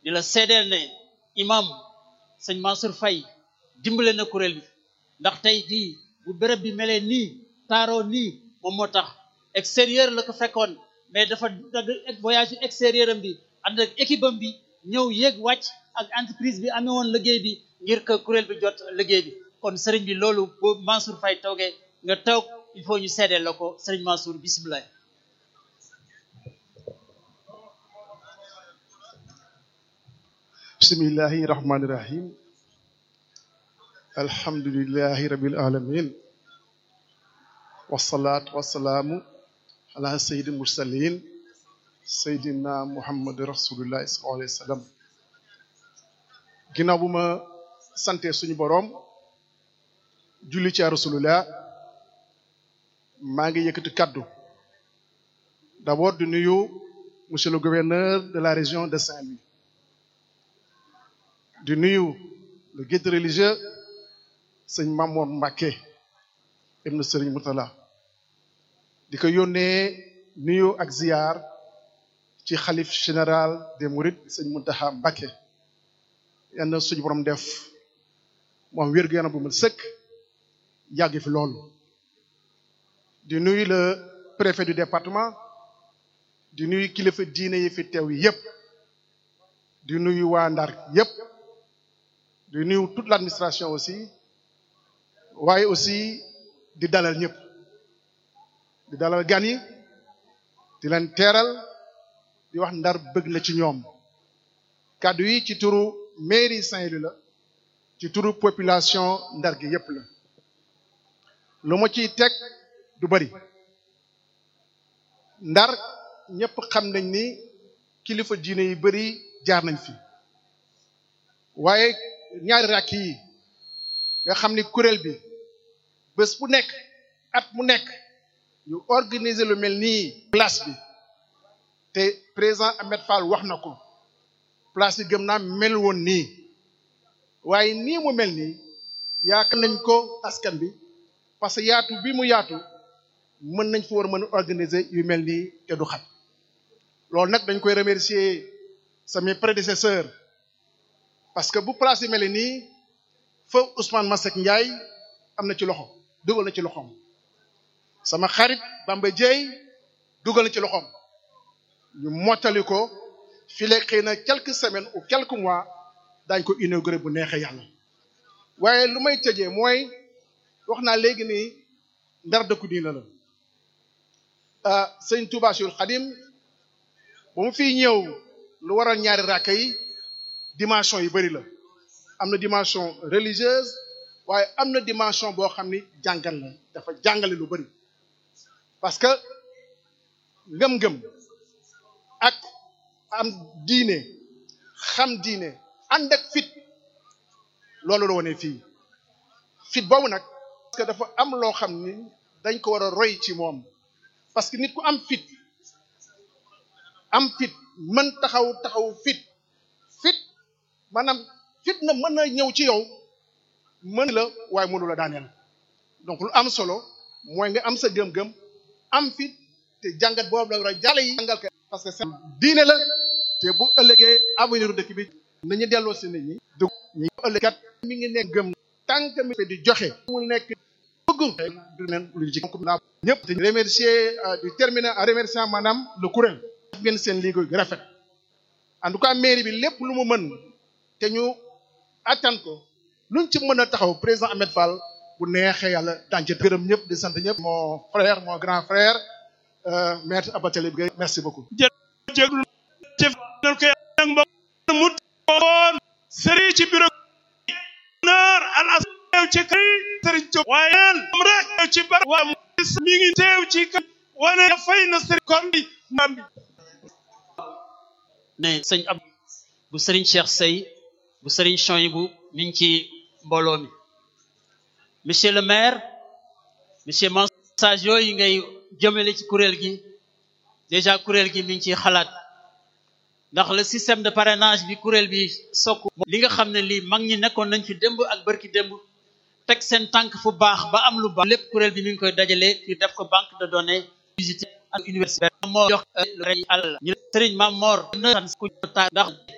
di la seedeel ne imam sëñ Mansour Faye dimbale na kuréel bi ndax tey jii bu béréb bi melee nii taaroo nii moom moo tax extérieur la ko fekkoon mais dafa dagg voyage extérieur am bi ànd ak équipe am bi ñëw yéeg wàcc ak entreprise bi amee woon liggéey bi ngir que kuréel bi jot liggéey bi kon sëriñ bi loolu boo Mansour Faye toogee nga toog il faut ñu seedeel la ko sëriñ Mansour bisimilah. bismillahi rahmani rahim alhamdulillahi rabbil alamin wasalaatu wasalaamu ala sayyidi mursalin sayyidina muhammad rasulullah sallallahu alayhi wa sallam ginnaaw bu ma sante suñu boroom julli ci rasulullah maa ngi yëkkati kaddu d'abord di nuyu monsieur le gouverneur de la région de Saint-Louis di nuyu le guide religieux sëñ Mamour Mbacké ibn Sëriñ Murtala di ko yónnee nuyu ak ziar ci xalif général des Mourides sëñ Muntaxa Mbacké yal na suñu borom def moom wér gu yaram bu mu sëkk yàgg fi loolu di nuyu le préfet du département di nuyu kilifa diine yi fi teew yi yépp di nuyu waa Ndar yépp di nuyu toute l'administration aussi waaye aussi di dalal ñëpp di dalal gan yi di leen teeral di wax Ndar bëgg na ci ñoom kàddu yi ci turu mairie Saint-Louis la ci turu population Ndar gi yépp la lu ma ciy teg du bari Ndar ñëpp xam nañ ni kilifa diine yi bari jaar nañ fi waaye ñaari rakk yi nga xam ni kuréel bi bés bu nekk at mu nekk ñu organiser lu mel nii place bi te président Ahmed Fall wax na ko place bi gëm naa mel woon nii waaye nii mu mel nii yaakaar nañ ko askan bi parce que yaatu bi mu yaatu mën nañ fa war a mën a organiser yu mel nii te du xat loolu nag dañ koy remercier samay prédécesseurs parce que bu place yi mel nii fa Ousmane Masseck Ndiaye am na ci loxo dugal na ci loxoom sama xarit Bamba Dieye dugal na ci loxoom ñu mottali ko fii léegi xëy na quelques semaines ou quelques mois daañ ko inauguré bu neexee yàlla waaye lu may tëjee mooy wax naa léegi ni ndar dëkku diina la sëñ Touba Cheikhul Khadim ba mu fiy ñëw lu waral ñaari rakka yi dimension yu bari la am na dimension religieuse waaye am na dimension boo xam ni jàngal la dafa jàngale lu bari parce que ngëm-ngëm ak am diine xam diine ànd ak fit loolu la wone fii fit boobu nag parce que dafa am loo xam ni dañ ko war a roy ci moom parce que nit ku am fit am fit mën taxaw taxaw fit fit maanaam fit na mën na ñëw ci yow mën la waaye mënu la daaneel donc lu am solo mooy nga am sa gëm-gëm am fit te jàngat boobu la war a jàlle yi jàngal ko parce que c'est diine la te bu ëllëgee avenir dëkk bi nañu delloo si nit ñi dugg ñi ëllëgat mi ngi nekk gëm tànk mi di joxe mu nekk bëgg du nen lu ci naa ñëpp te remercier di terminer en remerciant maanaam le kuréel def ngeen seen liggéey gu rafet en tout cas mairie bi lépp lu mu mën te ñu attan ko luñ ci mën a taxaw président Ahmed Fall bu neexee yàlla daañu ci gërëm ñëpp di sant ñëpp mon frère mon grand frère maître Abatalib Gueye merci beaucoup jéglu jëf nañ ko ak mbokk mu woon sëriñ ci bureau naar al as teew ci kër sëriñ Diop waaye moom rek teew ci bar waa mi ngi teew ci kër wane fay na sëriñ kon bi maam bi ne sëñ ab bu sëriñ Cheikh Sey bu sëriñ Chouaïbou mi ngi ci mbooloo mi monsieur le maire monsieur message yooyu ngay jëmale ci kuréel gi déjà kuréel gi mi ngi ciy xalaat ndax le système de parrainage bi kuréel bi sokk li nga xam ne lii mag ñi nekkoon nañ fi démb ak bërki démb teg seen tànk fu baax ba am lu baax lépp kuréel bi mi ngi koy dajale ñu def ko banque de données visité ak université moo jox lu rey àll ñu sëriñ Mam Mor na ku ndax